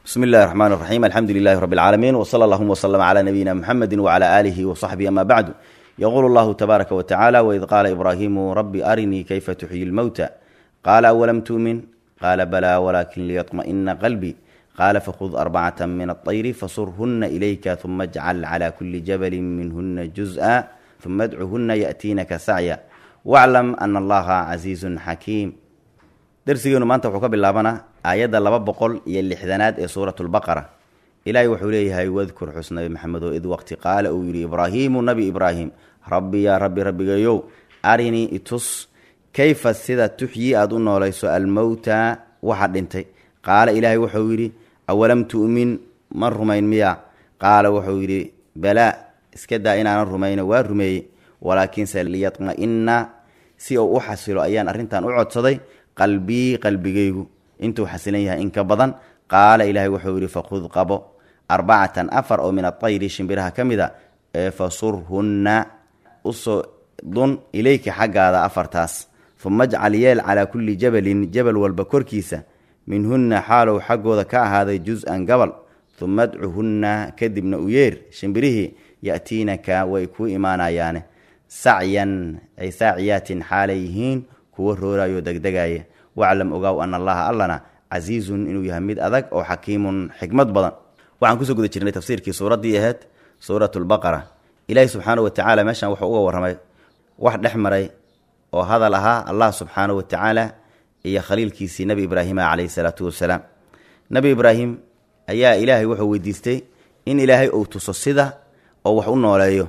bismi illahi raxmaan raxiim alxamdu lilahi rabi alcaalamiin wsala allahuma wslm cla nabiyina muxamedi wcla aalihi wsaxbihi ama bacdu yaqulu llahu tabaaraka watacaala waid qaala ibraahimu rabbi arinii kayfa tuxyi lmowta qaala awalam tu'min qaala balaa walakin liyaطma'ina qalbi qaala fakhud arbacata min aطayri fasurhuna ilayka uma ajcal cla kuli jabali minhuna juz'a uma adcuhuna yaأtiinaka sacya waclam ana allaha casiizun xakiim darsigeenu maanta wuxuu ka bilaabanaa aayadda laba boqol iyo lixdanaad ee suurat lbaqara ilaahay wuxuu leeyahay wadkur xus nabi maxamedo id waqti qaala uu yidhi ibraahiimu nabi ibraahim rabbi yaa rabbi rabbigayow arinii itus kayfa sida tuxyi aada u noolayso almowta waxa dhintay qaala ilaahay wuxuu yidhi awalam tu'min ma rumayn miya qaala wuxuu yidhi balaa iska daa inaanan rumayno waa rumeeyey walaakiinse liyatma'ina si uu u xasilo ayaan arrintan u codsaday qalbii qalbigaygu intuu xasilan yahay in ka badan qaala ilaahay wuxuu yidhi fakhud qabo arbacatan afar oo min atayri shimbiraha ka mid a ee fasurhunna usoo dun ilayka xaggaada afartaas uma ajcal yeel calaa kulli jabalin jabal walba korkiisa minhunna xaalow xaggooda ka ahaaday jus-an gabal uma adcuhunna kadibna u yeer shimbirihii ya'tiinaka way kuu imaanayaane sacyan ay saaciyaatin xaalay yihiin kuwo roorayo degdegaya waclam ogaaw ana allaha allana casiizun inuu yahay mid adag oo xakiimun xikmad badan waxaan kusoo guda jirnay tafsiirkii suuraddii ahayd suurat lbaqara ilaahi subxaana wa tacaala meeshan wuxuu uga warramay wax dhex maray oo hadal ahaa allah subxaana wa tacaala iyo khaliilkiisii nebi ibraahima calayhi salaatu wasalaam nebi ibraahim ayaa ilaahay wuxuu weydiistay in ilaahay uu tuso sida oo wax u nooleeyo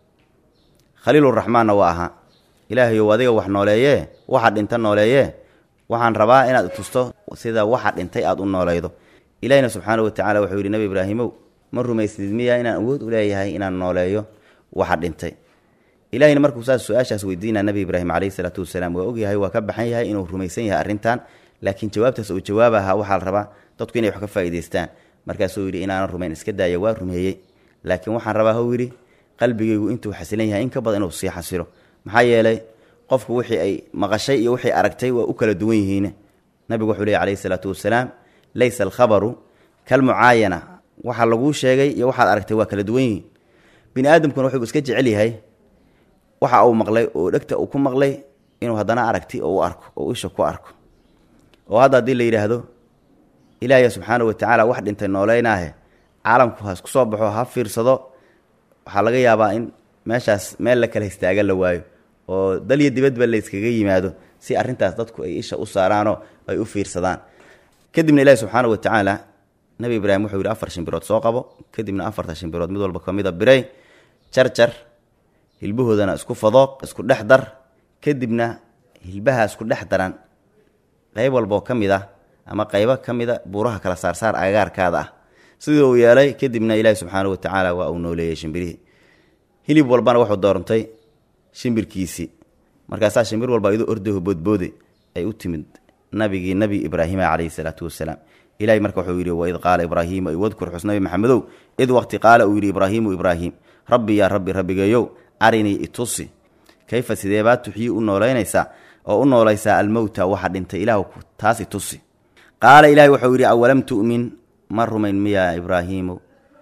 khaliiluraxmaanna waa ahaa ilaahayow adiga wax nooleeyee waxa dhinta nooleeyee waxaan rabaa inaad tusto sida waxa dhintay aada u noolaydo ilaahina subxaana wa tacala wuxuu yidhi nebi ibraahimow ma rumaysnid miya inaan awood u leeyahay inaan nooleeyo waxa dhintay ilahina markuu saas su-aashaas weydiinaa nebi ibraahim caleyhi salaatu wasalaam waa ogyahay waa ka baxan yahay inuu rumaysan yahay arrintan laakiin jawaabtaas uu jawaabahaa waxaa la rabaa dadku inay wax ka faa'idaystaan markaasuu yidhi inaanan rumayn iska daaya waa rumeeyey laakiin waxaan rabaa hou yidhi qalbigaygu intuu xasilan yahay in ka badan inuu sii xasilo maxaa yeelay qofku wixii ay maqashay iyo wixii aragtay waa u kala duwan yihiin nabigu wuxuu leey calayhi salaatu wasalaam laysa alkhabaru kalmucaayana waxa laguu sheegay iyo waxaad aragtay waa kala duwan yihiin bini aadamkuna wuxuu iska jecel yahay waxa uu maqlay oo dhegta uu ku maqlay inuu haddana aragti oo u arko oo isha ku arko oo hadda haddii la yidhaahdo ilaahay subxaana wa tacaala wax dhintay nooleynaahe caalamku ha isku soo baxo ha fiirsado waxaa laga yaabaa in meeshaas meel la kala histaaga la waayo oo dal iyo dibadba la yskaga yimaado si arrintaas dadku ay isha u saaraanoo ay u fiirsadaan kadibna ilaahi subxaana wa tacaala nebi ibraahim wuxuu yidhi afar shimbirood soo qabo kadibna afarta shimbirood mid walba kamida biray jarjar hilbahoodana isku fadooq isku dhex dar kadibna hilbaha isku dhex daran qayb walboo ka mid ah ama qaybo ka mida buuraha kala saarsaar agagaarkaada ah sidii uu yeelay kadibna ilaahi subxaana wa tacaala waa uu nooleeyey shimbirihii hilib walbana wuxuu doontay shimbirkiisii markaasaa shimbir walba iyadoo ordaho boodboode ay u timid nabigii nabi ibraahima calayhi salaatu wasalaam ilahay marka wuxuu yidhi waid qaala ibraahiimu wadkur xus nabi maxamedow id waqti qaala uu yidhi ibraahiimu ibraahim rabbi yaa rabbi rabbigeeyow arinii itusi kayfa sideebaa tuxyii u noolaynaysaa oo u noolaysaa almowta waxa dhintay ilaah taas itusi qaala ilahay wuxuu yidhi awalam tu'min ma rumayn miyaa ibraahiimow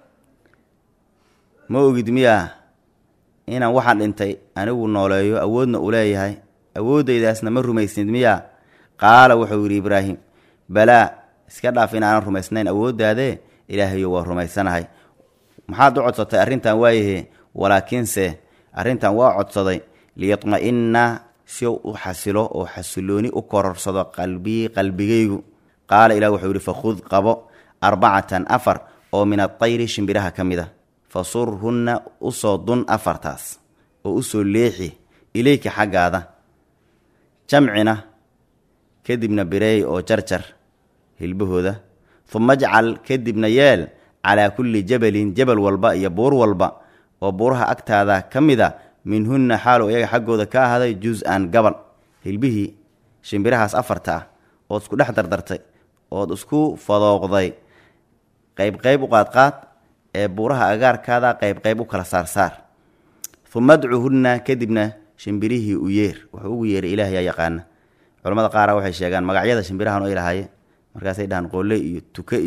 ma ogid miyaa inaan waxaan dhintay anigu nooleeyo awoodna u leeyahay awooddaydaasna ma rumaysnid miyaa qaala wuxuu yidhi ibraahim balaa iska dhaaf inaanan rumaysnayn awooddaadee ilaahayo waa rumaysanahay maxaad u codsatay arrintan waayahe walaakiinse arrintan waa codsaday liyatma'inna si u xasilo oo xasilooni u kororsado qalbii qalbigaygu qaala ilah wuxuu yidhi fakhud qabo arbacatan afar oo min atayri shimbiraha ka mid a fasurhunna usoo dun afartaas oo usoo leexi ilayka xaggaada jamcina kadibna bireey oo jarjar hilbahooda uma ajcal kadibna yeel calaa kulli jabalin jabal walba iyo buur walba oo buuraha agtaada ka mid a minhunna xaalow iyaga xaggooda ka ahaaday jus-an gabal hilbihii shimbirahaas afarta ah ood isku dhex dardartay ood isku fadooqday qayb qayb u qaadqaad ee buuraha agaarkaada qayb qayb u kala saarsaar uma adcuhunna kadibna shimbirihii u yeer wuxuu ugu yeeray ilaah yaa yaqaana culamada qaara waxay sheegaan magacyada shimbirahan ay lahaayeen markaasay dhahaan qoole iyo tuke iyo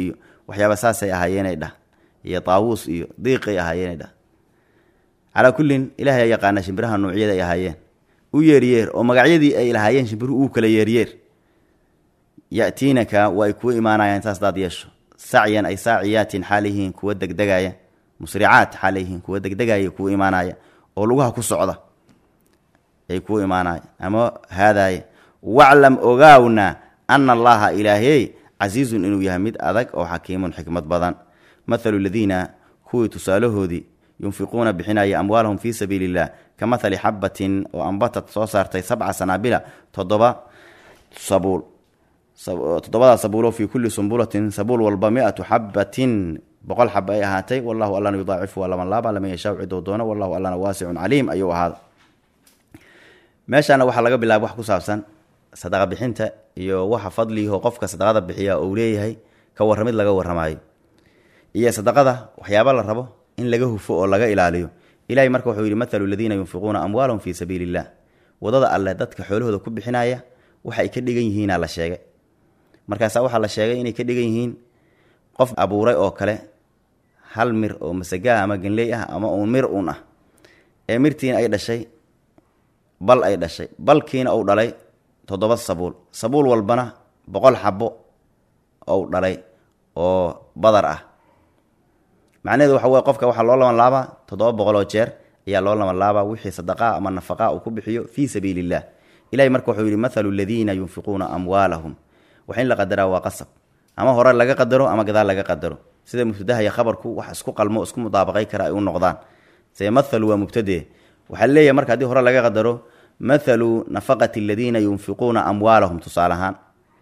waxyaaba saasay ahaayeenay dhah iyo taawuus iyo diiqay ahaayeenay dhah calaa kullin ilaahay aa yaqaana shimbiraha nuucyada ay ahaayeen u yeeryeer oo magacyadii ay lahaayeen shimbiruhu uu kala yeeryeer ya'tiinaka waa ay kuwa imaanayaan saas daad yeesho sacyan ay saaciyaatin xaalihiin kuwa degdegaya musricaat xaalihiin kuwa degdegaya kuwa imaanaya oo lugaha ku socda ay kuwa imaanaya ama haadaaya waclam ogaawna ana allaha ilaahey casiizun inuu yahay mid adag oo xakiimun xikmad badan mathalu ladiina kuwii tusaalahoodii yunfiquuna bixinaya amwaalahum fii sabiili illah ka mathali xabatin oo ambatad soo saartay sabca sanaabila toddoba sabuul toddobadaa sabuulo fii kulli sumbulatin sabuul walba mi-atu xabatin boqol xaba ay ahaatay wallahu allana yudaacifu waa laban laaba laman yashaa cidou doono wallahu allana waasicun caliim ayuu ahaada meeshaana waxaa laga bilaaba wax ku saabsan sadaqa bixinta iyo waxa fadliyaho qofka sadaqada bixiya uu leeyahay ka warramid laga warramaayo iyo sadaqada waxyaaba la rabo in laga hufo oo laga ilaaliyo ilahay marka wuxuu yidhi mathalu ladiina yunfiquuna amwaalahum fii sabiili illah wadada alleh dadka xoolahooda ku bixinaya waxa ay ka dhigan yihiinaa la sheegay markaasaa waxaa la sheegay inay ka dhigan yihiin qof abuuray oo kale hal mir oo masagaa ama ganley ah ama uun mir uun ah ee mirtiina ay dhashay bal ay dhashay balkiina uu dhalay toddoba sabuul sabuul walbana boqol xabo ou dhalay oo badar ah macnaheedu waxa weye qofka waxaa loo laban laabaa toddoba boqoloo jeer ayaa loo laban laabaa wixii sadaqaa ama nafaqaa uu ku bixiyo fii sabiili illah ilahay marka wuxuu yidhi mathalu ladiina yunfiquuna amwaalahum wax in la qadaraa waa qasab ama hore laga qadaro ama gadaal laga qadaro sida mubtadaha iyo khabarku wax isku qalmo isku mudaabaqay kara ay u noqdaan see mathalu waa mubtadee waxaa leeyahay marka haddii hore laga qadaro mathalu nafaqati aladiina yunfiquuna amwaalahum tusaale ahaan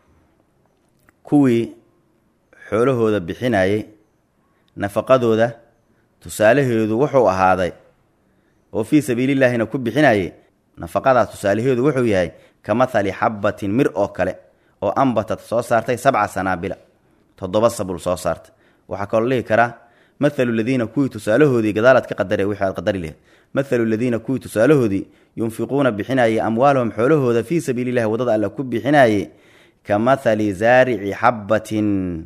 kuwii xoolahooda bixinayay nafaqadooda tusaalaheedu wuxuu ahaaday oo fii sabiilillaahina ku bixinayay nafaqadaas tusaalaheedu wuxuu yahay ka mathali xabbatin mir oo kale oo ambatad soo saartay sabca sanaabila toddoba sabul soo saartay waxaa kaloo dhihi karaa mathalu ladiina kuwii tusaalahoodii gadaalaad ka qadare wixii aad qadari laheyd mathalu ladiina kuwii tusaalahoodii yunfiquuna bixinayay amwaalahum xoolahooda fii sabiili llahi waddada alle ku bixinayay ka mathali zaarici xabbatin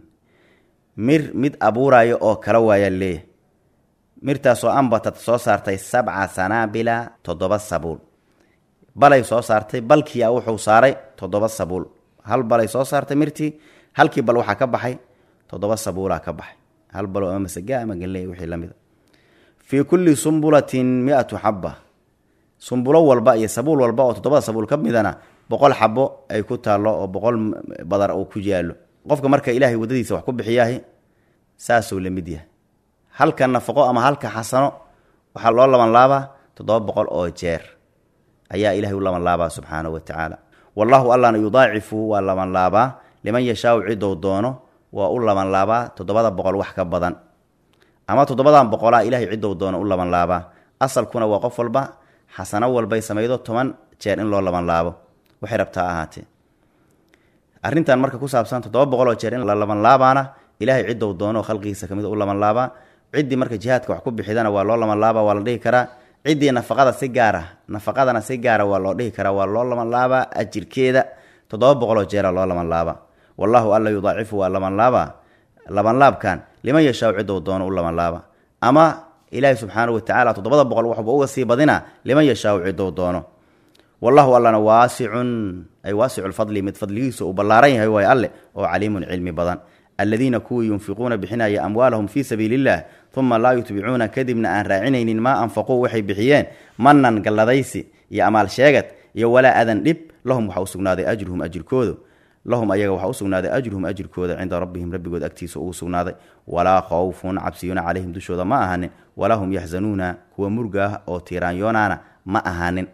mir mid abuuraayo oo kala waayaa leeyahay mirtaasoo ambatad soo saartay sabca sanaabila toddoba sabuul balay soo saartay balkiia wuxuu saaray toddoba sabuul hal balay soo saartay mirtii halkii bal waxaa ka baxay toddoba sabuulaa ka baxay hal balo ama masaga ama ganley wixii la mida fii kulli sumbulatin mi-atu xabba sumbulo walba iyo sabuul walba oo toddobada sabuul ka midana boqol xabo ay ku taallo oo boqol badar uu ku yaallo qofka marka ilaahay waddadiisa wax ku bixiyaahi saasuu la mid yahay halka nafaqo ama halka xasano waxaa loo laban laabaa toddoba boqol oo jeer ayaa ilahay u laban laabaa subxaanahu wa tacaala wallaahu allana yudaacifu waa laban laabaa liman yashaau cidou doono waa u laban laabaa toddobada boqol wax ka badan ama toddobadan boqolaa ilahay cidou doono u laban laabaa asalkuna waa qof walba xasano walbay samaydo toban jeer in loo laban laabo waxay rabtaa ahaatee arrintan marka ku saabsan toddoba boqoloo jeer in la laban laabaana ilaahay cidou doono khalqigiisa kamid u laban laabaa ciddii marka jihaadka wax ku bixidana waa loo laban laabaa waa la dhihi karaa ciddii nafaqada si gaara nafaqadana si gaara waa loo dhihi karaa waa loo laban laabaa ajirkeeda toddoba boqoloo jeera loo laban laabaa wallaahu alla yudaacifu waa laban laabaa labanlaabkan liman yashaau cidou doono u laban laaba ama ilaahi subxaanahu watacaala toddobada boqol waxba uga sii badina liman yashaau cidou doono wallahu allana waasicun ay waasiculfadli mid fadligiisu uu ballaaran yahay waay alle oo caliimun cilmi badan aladiina kuwii yunfiquuna bixinaya amwaalahum fii sabiili illah uma laa yutbicuuna kadibna aan raacinaynin maa anfaquu waxay bixiyeen manan galladaysi iyo amaal sheegad iyo walaa adan dhib lahum waxaa u sugnaaday ajruhum ajirkoodu lahum ayaga waxaa u sugnaaday ajruhum ajirkooda cinda rabbihim rabbigood agtiisa ugu sugnaaday walaa khawfun cabsiyuna calayhim dushooda ma ahaanin walaa hum yaxzanuuna kuwa murga ah oo tiiraanyoonaana ma ahaanin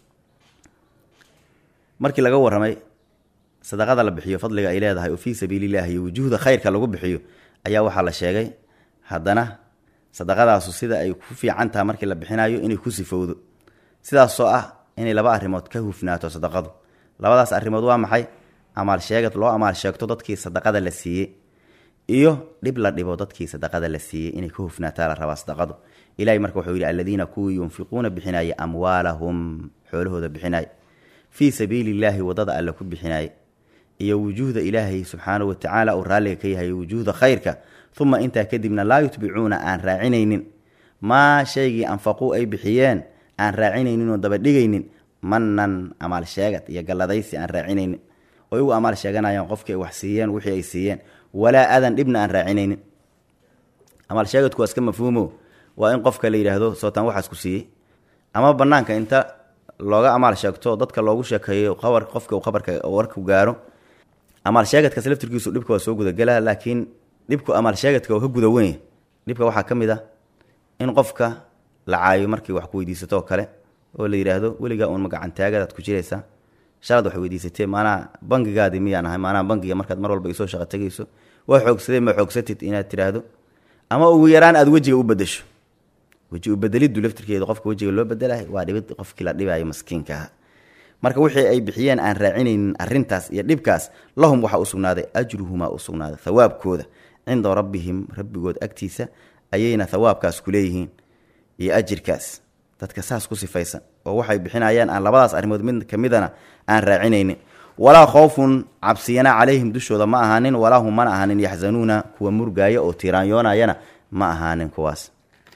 markii laga warramay sadaqada la bixiyo fadliga ay leedahay oo fii sabiilillahi iyo wujuuhda khayrka lagu bixiyo ayaa waxaa la sheegay haddana sadaqadaasu sida ay ku fiican taha markii la bixinayo inay ku sifowdo sidaasoo ah inay laba arrimood ka hufnaato sadaqadu labadaas arrimood waa maxay amaal sheegad loo amaal sheegto dadkii sadaqada la siiyey iyo dhib la dhibo dadkii sadaqada la siiyey inay ka hufnaataa la rabaa sadaqadu ilahay marka wuxuu yidhi aladiina kuwii yunfiquuna bixinaya amwaalahum xoolahooda bixinaya fii sabiili illaahi waddada alle ku bixinaaye iyo wujuuhda ilaahay subxaanahu watacaala uu raalliga ka yahay wujuuhda khayrka uma intaa kadibna laa yutbicuuna aan raacinaynin maa shaygii anfaquu ay bixiyeen aan raacinaynin oo dabadhigaynin manan amaal sheegad iyo galladaysi aan raacinaynin oo igu amaal sheeganayaan qofkii ay wax siiyeen wixii ay siiyeen walaa adan dhibna aan raacinaynin amaal sheegadku waa iska mafhuumo waa in qofka la yidhaahdo sootaan waxaas ku siiyey ama banaanka inta looga amaal sheegto dadka loogu sheekeeyo qabar qofka uu qabarka warku gaaro amaal sheegadkaas laftirkiisu dhibka waa soo gudagelaa laakiin dhibku amaal sheegadka oo ka guda weyn dhibka waxaa ka mid ah in qofka la caayo markii wax ku weydiisato oo kale oo la yidhaahdo weligaa uun magacantaagadaad ku jiraysaa shalad wax weydiisatee maanaa bangigaadii miyaan ahay maanaa bangiga markaad mar walba isoo shaqa tegayso waa xoogsadee ma xoogsatid inaad tiraahdo ama ugu yaraan aad wejiga u bedesho weji ubedelidu laftirkeeda qofka wejiga loo bedelahay waa dhibid qofkii la dhibaayo maskiinka aha marka wixii ay bixiyeen aan raacinaynin arintaas iyo dhibkaas lahum waxaa usugnaaday ajruhumaa usugnaaday thawaabkooda cinda rabbihim rabbigood agtiisa ayayna thawaabkaas ku leeyihiin iyo ajirkaas dadka saas ku sifaysan oo waxay bixinayaan aan labadaas arrimood mid kamidana aan raacinaynin walaa khowfun cabsiyana calayhim dushooda ma ahaanin walaa hum mana ahaanin yaxzanuuna kuwa murgaaya oo tiiraanyoonayana ma ahaanin kuwaas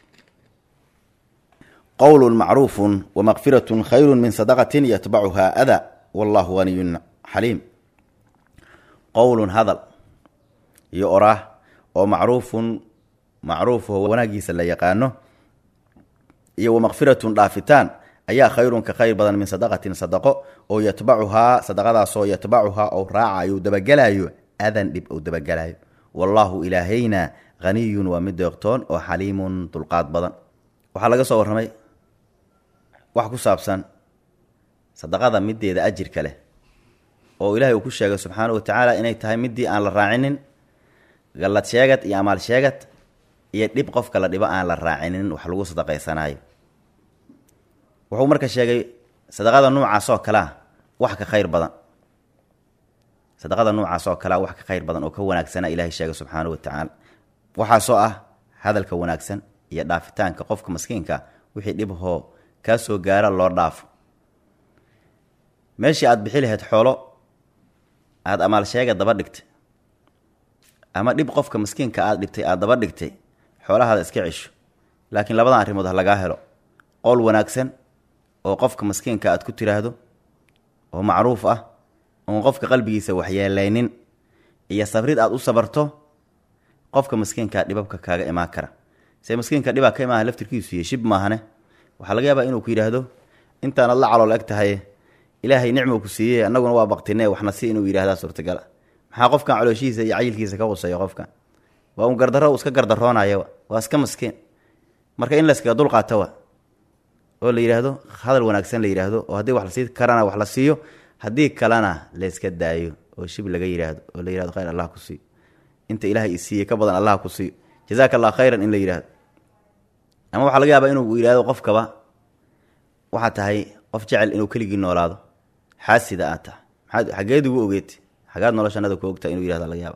qowlun macruufun wamakfiratun khayru min sadaqatin yatbacuhaa ada wallahu haniyun xaliim qowlun hadal iyo oraah oo macruufun macruufoo wanaagiisa la yaqaano iyo wamakfiratun dhaafitaan ayaa khayrun ka khayr badan min sadaqatin sadaqo oo yatbacuhaa sadaqadaasoo yatbacuhaa ou raacayo dabagelaayo adan dhib ou dabagelaayo wallaahu ilaahayna haniyun waa mid deeqtoon oo xaliimun dulqaad badan waxaa laga soo warramay wax ku saabsan sadaqada mideeda ajirka leh oo ilaahay uu ku sheegay subxaanahu watacaala inay tahay midii aan la raacinin gallad sheegad iyo amaal sheegad iyo dhib qofka la dhibo aan la raacinin wax lagu sadaqaysanaayo wuxuu marka sheegay sadaqada noocaas oo kalea wax ka khayr badan sadaqada noocaas oo kalea wax ka khayr badan oo ka wanaagsana ilaahay sheegay subxaanahu watacaala waxaasoo ah hadalka wanaagsan iyo dhaafitaanka qofka maskiinka wixii dhibhoo kaa soo gaara loo dhaafo meeshii aada bixi lahayd xoolo aada amaal sheega daba dhigtay ama dhib qofka maskiinka aada dhigtay aada daba dhigtay xoolahaada iska cesho laakiin labadan arrimood ha lagaa helo qowl wanaagsan oo qofka maskiinka aad ku tiraahdo oo macruuf ah oon qofka qalbigiisa waxyeelaynin iyo sabrid aada u sabarto qofka maskiinkaa dhibabka kaaga imaan kara se maskiinka dhibaa ka imaaha laftirkiisu iyo shib maahane waxaa laga yaabaa inuu ku yidhaahdo intaanad la calool eg tahay ilaahay nicmou ku siiyey annaguna waa baktine waxna si inuu yidhahdaa suurtagala maxaa qofkan calooshihiisa iyo cayilkiisa ka quseeyo qofkan waa un gardarro uu iska gardaroonaya waa iska maskiin marka in layskaga dulqaato wa oo la yidhaahdo hadal wanaagsan la yidhaahdo oo haddii wax lasii karana wax la siiyo haddii kalena layska daayo oo shib laga yidhaahdo oo la yihahdo khayr allah ku siiyo inta ilaahay isiiyey ka badan allah ku siiyo jazaaka allah khayran in la yidhahdo ama waxaa laga yaabaa inuu yidhahdo qofkaba waxaa tahay qof jecel inuu keligii noolaado xaasida aad tahay maxaad xageed ugu ogeetay xagaad noloshanada ku ogtahay inuu yihahda laga yaaba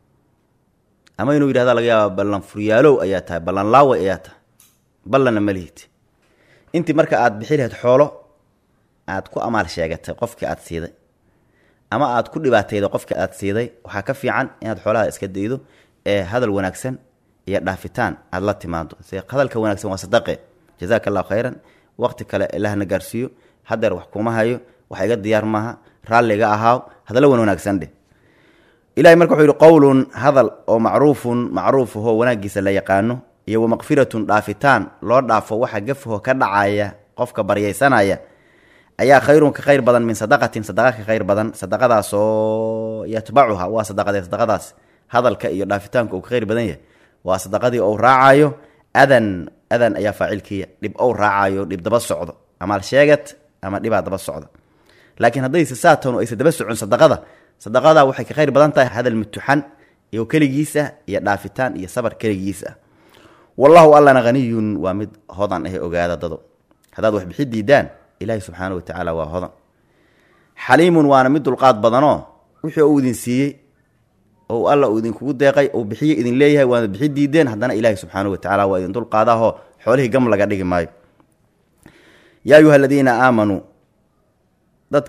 ama inuu yidhahda laga yaaba ballan furyaalow ayaa tahay ballan laaway ayaa tahay ballanna ma lihid intii marka aad bixi lahayd xoolo aad ku amaal sheegatay qofkii aad siiday ama aad ku dhibaatayday qofkii aad siiday waxaa ka fiican inaad xoolaha iska daydo ee hadal wanaagsan iyo dhaafitaan aada la timaado se hadalka wanaagsan waa sadaqe jazaaka allahu khayran waqti kale ilahna gaarsiiyo hadeer wax kuma hayo wax iga diyaar maaha raalliga ahaaw hadallo wan wanaagsan dheh ilahay marka wuxuu yihi qowlun hadal oo macruufun macruufahoo wanaagiisa la yaqaano iyo wamakfiratun dhaafitaan loo dhaafo waxa gafaho ka dhacaya qofka baryaysanaya ayaa khayrun ka khayr badan min sadaqatin sadaqa ka khayr badan sadaqadaasoo yatbacuha waa sadaqadee sadaqadaas hadalka iyo dhaafitaanka uu ka khayr badan yahay waa sadaqadii ou raacayo adan adan ayaa faacilkiiya dhib ou raacayo dhib daba socdo amaal sheegad ama dhibaa daba socda laakiin haddayse saatan aysa daba socon sadaqada sadaqada waxay ka khayr badan tahay hadal mutuxan iyo keligiisa iyo dhaafitaan iyo sabar keligiisa wallahu allana haniyun waa mid hodan ah ogaada dado haddaad wax bixi diidaan ilaahi subxaana watacaala waa hodan xaliimun waana mid dulqaad badanoo wixii uu idin siiyey oo alla uu idinkugu deeqay uu bixiye idin leeyahay waana bixi diideen haddana ilaahi subxaana watacaala waa idin dulqaadaho xoolihii gam laga dhigi maayo yaa ayuha aladiina aamanuu dadka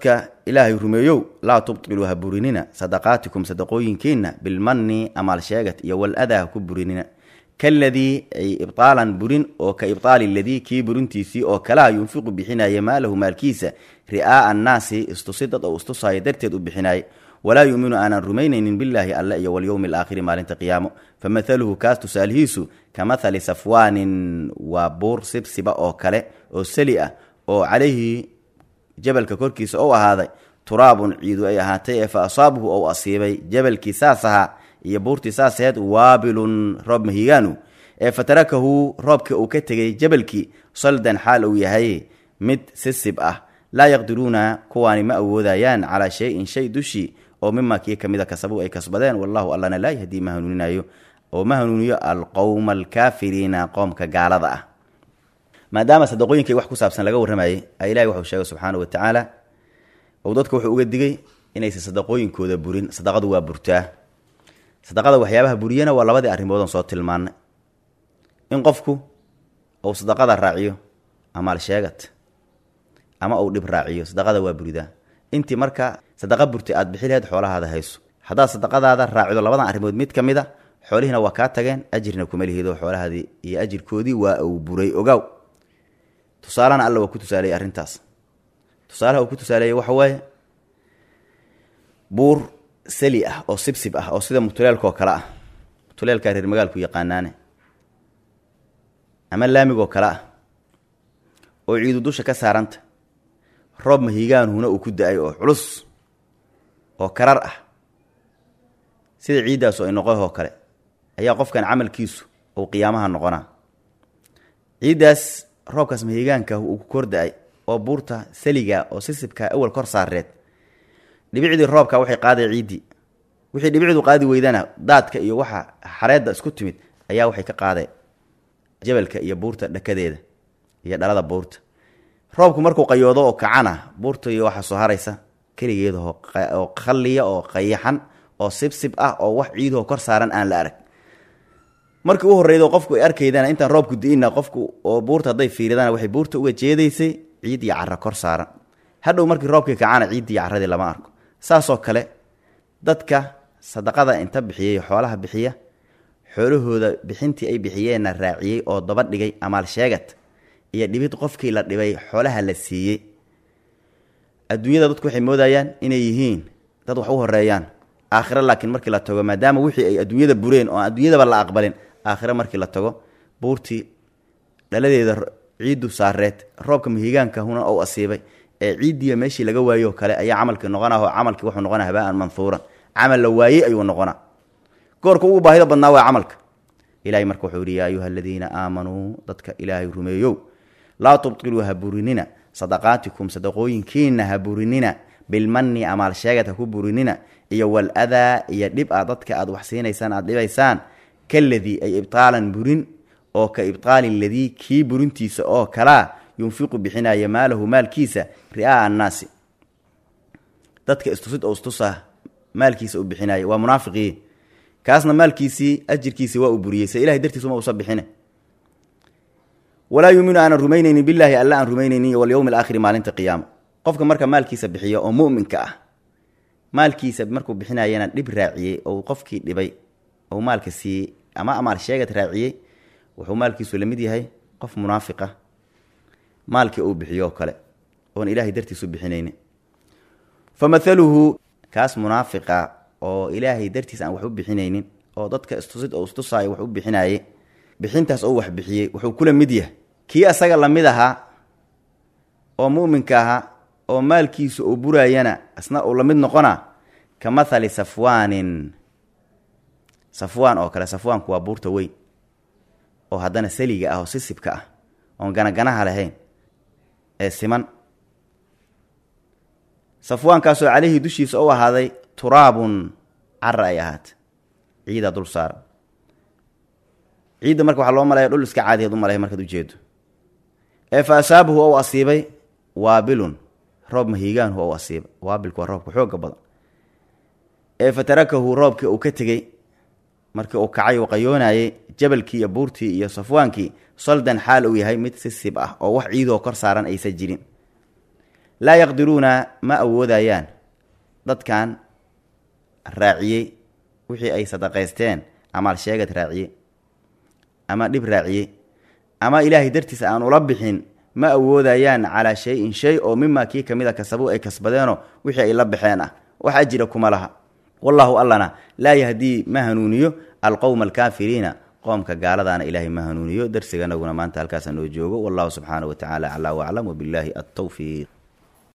ilaahay rumeeyow laa tubtiluu ha burinina sadaqaatikum sadaqooyinkiinna bilmanni amaal sheegat iyo waladaa ha ku burinina kaladii ay ibtaalan burin oo ka ibtaali ladii kii burintiisii oo kalaha yunfiqu bixinaya maalahu maalkiisa ri'aa'a annaasi istusidad oo istusaayo darteed u bixinaaye walaa yuuminu aanan rumaynaynin billaahi alle iyo walyowmi alaakhiri maalinta qiyaamo fa mathaluhu kaas tusaalihiisu ka mathali safwaanin waa buur sibsiba oo kale oo sali ah oo calayhi jabalka korkiisa ou ahaaday turaabun ciidu ay ahaatay ee fa asaabahu ou asiibay jabalkii saas ahaa iyo buurtii saas aheed waabilun roob mahigaanu ee fatarakahu roobka uu ka tegay jabalkii saldan xaal uu yahay mid sisib ah laa yaqdiruuna kuwaani ma awoodayaan calaa shay-in shay dushii oo mimaa kii ka mida kasabu ay kasbadeen wallahu allana laa yahdii ma hanuuninayo oo ma hanuuniyo alqowma alkaafiriina qoomka gaalada ah maadaama sadaqooyinkay wax ku saabsan laga warramayay a ilahi waxuu sheegay subxaana wa tacaala ou dadka wuxuu uga digay inaysan sadaqooyinkooda burin sadaqadu waa burtaa sadaqada waxyaabaha buriyana waa labadii arrimoodon soo tilmaanay in qofku uu sadaqada raaciyo amaal sheegat ama uu dhib raaciyo sadaqada waa buridaa intii marka sadaqa burtay aad bixi laheyd xoolahaada hayso haddaad sadaqadaada raacido labadan arrimood mid ka mid a xoolihiina waa kaa tageen ajirna kuma lihido xoolahaadii iyo ajirkoodii waa uu buray ogaaw tusaalana alla waa ku tusaaleeyey arrintaas tusaalaha uu ku tusaaleeyey waxa waaye buur sali ah oo sibsib ah oo sida mutuleelkaoo kale ah mutuleelkaa reer magaalku yaqaanaane ama laamigoo kale ah oo ciidu dusha ka saaranta roob mahigaanuhuna uu ku da-ay oo culus oo karar ah sida ciiddaasu ay noqohoo kale ayaa qofkan camalkiisu uu qiyaamaha noqonaa ciiddaas roobkaas mahigaanka uu ku kor da-ay oo buurta saliga oo sisibka awal kor saareed dhibicdii roobka waxay qaaday ciiddii wixii dhibicdu qaadi weydana daadka iyo waxa xareedda isku timid ayaa waxay ka qaadeen jabalka iyo buurta dhakadeeda iyo dhalada buurta roobku markuu qayoodo oo kacana buurta iyo waxaa soo haraysa keligeeda oo qalliya oo qayaxan oo sibsib ah oo wax ciidahoo kor saaran aan la arag markii u horreydo qofku ay arkaydana intaan roobku di'ina qofku oo buurta hadday fiiridana waxay buurta uga jeedaysay ciid iyo cara kor saaran hadhow markii roobkii kacana ciiddii caradii lama arko saasoo kale dadka sadaqada inta bixiyey xoolaha bixiya xoolahooda bixintii ay bixiyeenna raaciyey oo daba dhigay amaal sheegad iyo dhibid qofkii la dhibay xoolaha la siiyey adduunyada dadku waxay moodayaan inay yihiin dad wax u horeeyaan aakhiro laakiin markii la tago maadaama wixii ay adduunyada bureen oo adduunyadaba la aqbalin aakhiro markii la tago buurtii dhaladeeda ciiddu saareed roobka mahigaanka huna ou asiibay ee ciiddiiya meeshii laga waayo kale ayaa camalkii noqonaho camalkii wuxuu noqona habaan manhuuran camal la waayey ayuu noqonaa goorka ugu baahida badnaa waa camalka ilahay marka wuxuu yihi yaa ayuha aladiina aamanuu dadka ilaahay rumeeyow laa tubtiluu ha burinina sadaqaatikum sadaqooyinkiina ha burinina bilmanni amaal sheegad ha ku burinina iyo waladaa iyo dhib a dadka aad wax siinaysaan aad dhibaysaan kaladii ay ibtaalan burin oo ka ibtaali ladii kii burintiisa oo kalaa yunfiqu bixinaya maalahu maalkiisa ri'aa'a annaasi dadka istusid oo istusa maalkiisa u bixinaya waa munaafiqii kaasna maalkiisii ajirkiisii waa uu buriyey se ilahay dartiis uma usa bixine walaa yuuminu aanan rumaynaynin bilaahi alla aan rumaynaynin iyo walyowmi alaakhiri maalinta qiyaama qofka marka maalkiisa bixiya oo mu'minka ah maalkiisa markuu bixinayana dhib raaciyey ou qofkii dhibay ou maalka siiyey ama amaal sheegad raaciyey wuxuu maalkiisu la mid yahay qof munaafiqa maalkii uu bixiyo oo kale oon ilaahay dartiisu bixinaynin fa mathaluhu kaas munaafiqa oo ilaahay dartiis aan wax u bixinaynin oo dadka istusid oo istusaayo wax u bixinaye bixintaas oo wax bixiyey wuxuu kula mid yahay kii asaga lamid ahaa oo mu'minka ahaa oo maalkiisu uu buraayana isna uu la mid noqona ka mathali safwaanin safwaan oo kale safwaanku waa buurta weyn oo haddana saliga ah oo sisibka ah oon ganaganaha lahayn ee siman safwaankaasoo caleyhi dushiisa u ahaaday turaabun cara ay ahaatay ciida dul saara ciidda marka waxaa loo malaya dhul iska caadiyeed u malaya markaad ujeedo ee fa asaabahu ou asiibay waabilun roob mahiigaanhu ou asiibay waabilku waa roobka xooga badan ee fa tarakahu roobkii uu ka tegey markii uu kacay uu qayoonayey jabalkii iyo buurtii iyo safwaankii saldan xaal uu yahay mid sisib ah oo wax ciidoo kor saaran aysan jirin laa yaqdiruuna ma awoodayaan dadkan raaciyey wixii ay sadaqaysteen amaal sheegad raaciye ama dhib raaciye ama ilaahay dartiisa aan ula bixin ma awoodayaan calaa shay-in shay oo mimaa kii kamid a kasabuu ay kasbadeenoo wixii ay la baxeen ah wax ajira kuma laha wallahu allana laa yahdii ma hanuuniyo alqowma alkaafiriina qoomka gaaladaana ilaahay ma hanuuniyo darsiganaguna maanta halkaasa noo joogo wallahu subxaana wa tacaala aclaa waclam wabillaahi altawfiiq